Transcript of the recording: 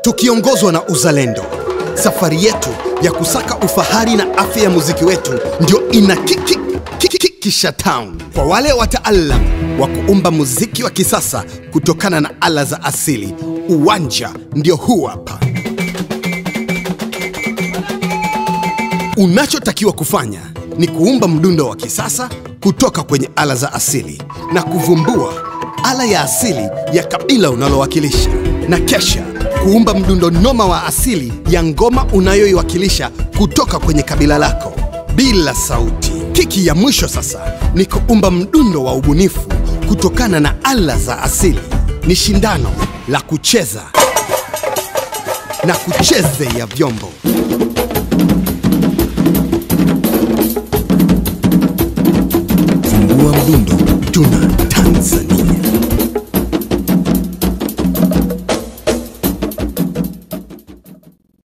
tukiongozwa na uzalendo. Safari yetu ya kusaka ufahari na afya ya muziki wetu ndio ina kiki kisha town kwa wale wataalam wa kuumba muziki wa kisasa kutokana na ala za asili. Uwanja ndio huu hapa. Unachotakiwa kufanya ni kuumba mdundo wa kisasa kutoka kwenye ala za asili na kuvumbua ala ya asili ya kabila unalowakilisha, na kesha kuumba mdundo noma wa asili ya ngoma unayoiwakilisha kutoka kwenye kabila lako bila sauti. Kiki ya mwisho sasa ni kuumba mdundo wa ubunifu kutokana na ala za asili. Ni shindano la kucheza na kucheze ya vyombo. Vumbua mdundo, tuna